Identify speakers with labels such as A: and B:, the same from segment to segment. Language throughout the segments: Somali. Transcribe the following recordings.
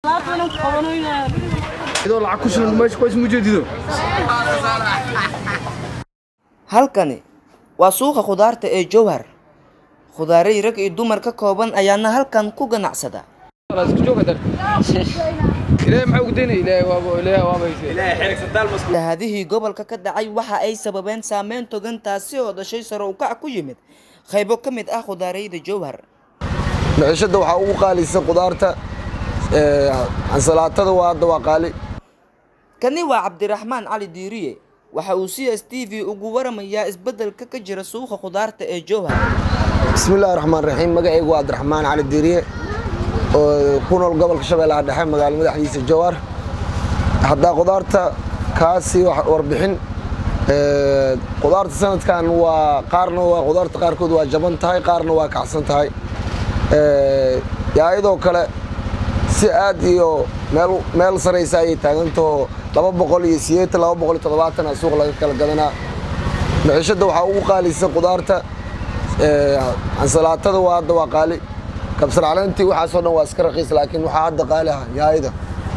A: idoo lacag ku shilan meesha kuways mujeedido
B: halkani waa suuqa khudaarta ee jowhar khudaaray rag iyo dumar ka kooban ayaana halkan ku ganacsada
A: isku jooga dar ilaahay maxaa ugu daynaya ilaahay waaba ilaahay waaba hayse
B: lahadihii gobolka ka dhacay waxa ay sababeen saameyn togan taasi oo dhashay sare u kac ku yimid qaybo ka mid ah khudaarayda jowhar
C: maciishada waxaa ugu qaalisan qudaarta ee, ansalaatada waa hadda waa qaali
B: kani waa cabdiraxmaan cali diiriye waxa uu c s t v ugu waramayaa isbeddelka ka jira suuqa khudaarta ee jowhar
C: bismillahi raxmaan raxiim magacaygu waa cabdiraxmaan cali diiriye oo ku nool gobolka shabeellaha dhexe magaalo madaxdiisa jowhar haddaa qudaarta kaasi wax warbixin ee, qudaarta sanadkan waa qaarna waa qudaarta qaarkood waa jaban tahay qaarna waa kacsan tahay Ee, yaayadoo kale si aad iyo meel meel saraysa ayay taagantaho laba boqol iyo sideetan laba boqol iyo toddobaatan aa suuq laga kala gadanaa maciishada waxaa ugu qaalisan qudaarta ee, ansalaatada waa hadda waa qaali kabsar caleentii waxaasoo dhan waa iska raqiis laakiin waxaa hadda qaali ah yaayada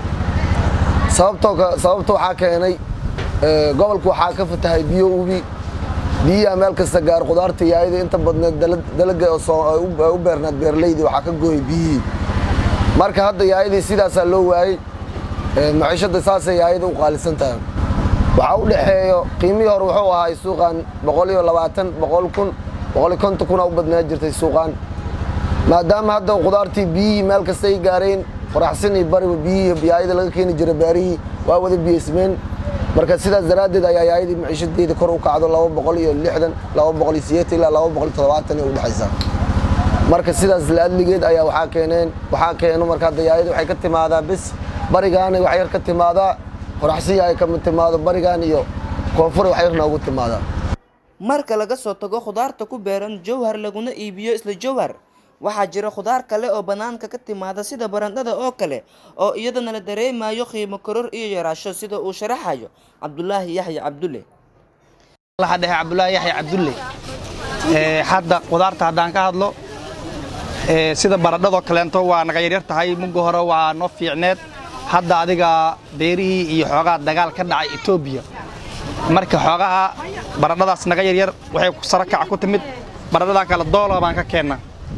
C: sababtoo ka- sababta waxaa keenay ee, gobolka waxaa ka fatahay biyo ubi biyaha meel kasta gaar qudaarta yaayada inta badneed dala- dalaga oo soo- ay u- ay u beernaad beeraleyda waxaa ka gooyay biyihii marka hadda yaayadii sidaasaa loo waayey ee, maciishada saasay yaayada u qaalisan tahay waxaa u dhexeeyo qiimihii hore wuxuu ahaa suuqan boqol iyo labaatan boqol kun boqol iyo konton kuna u badnaa jirtay suuqan maadaama hadda qudaartii biyihii meel kasta ay gaareen qoraxsan iyo bariba biyihii yaayada laga keeni jiray beerihii waa wada biyeysmeen marka sidaas daraaddeed ayaa yaayadii maciishadeeda kor u kacdo laba boqol iyo lixdan laba boqol iyo sideetan ilaa laba boqol iyo toddobaatan ay u dhexaysaa marka sidaas laadligeed ayaa waxaa keeneen waxaa keeno marka hadda yaayada waxay ka timaadaa bis barigaana wax yar ka timaadaa qoraxsiya ay kama timaado barigaan iyo koonfur wax yar noogu timaadaa
B: marka laga soo tago khudaarta ku beeran jowhar laguna iibiyo isla jowhar waxaa jira khudaar kale oo bannaanka ka timaada sida barandhada oo kale oo iyadana la dareemayo qiimo koror iyo yaraasho sida uu sharaxayo cabdulaahi yaxya cabdulle
D: laha dhexe cabdulaahi yaxya cabdulle Ee, hadda qudaarta haddaan ka hadlo ee, sida baradhadoo kaleento waa naga yaryar tahay mugga hore waa noo fiicneed hadda adiga beerihii iyo xoogaa dagaal ka dhacay etoobiya marka xoogaha baradhadaas naga yaryar waxay ku saro kaca ku timid baradhadan kale doolar baan ka keennaa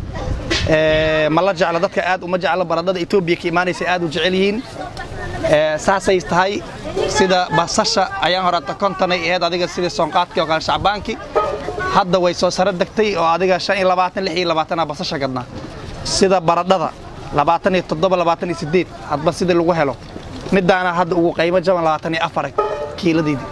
D: Ee, ma la jeclo dadka aad uma jeclo baradhada etoobiya ka imaanaysa aad u jecel yihiin Ee, saasay tahay sida basasha ayaan horata kontonay ahayd adiga sida soonqaadkii oo kale shacbaankii hadda way soo saro degtay oo adiga shan iyo labaatan lix iyo labaatana basasha gadnaa sida baradhada labaatan iyo toddoba labaatan iyo sideed hadba sida lagu helo midaana hadda ugu qiimo jaban labaatan iyo afar kiiladeydii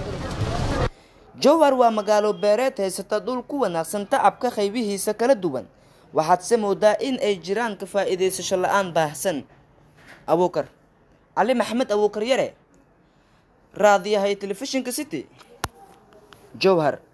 B: jowhar waa magaalo beereed haysata dhul ku wanaagsan tacabka qaybihiisa kala duwan waxaadse moodaa in ay jiraan ka faa'iidaysasho la-aan baahsan abuukar cali maxamed abuukar yare raadiyahay telefishinka city jowhar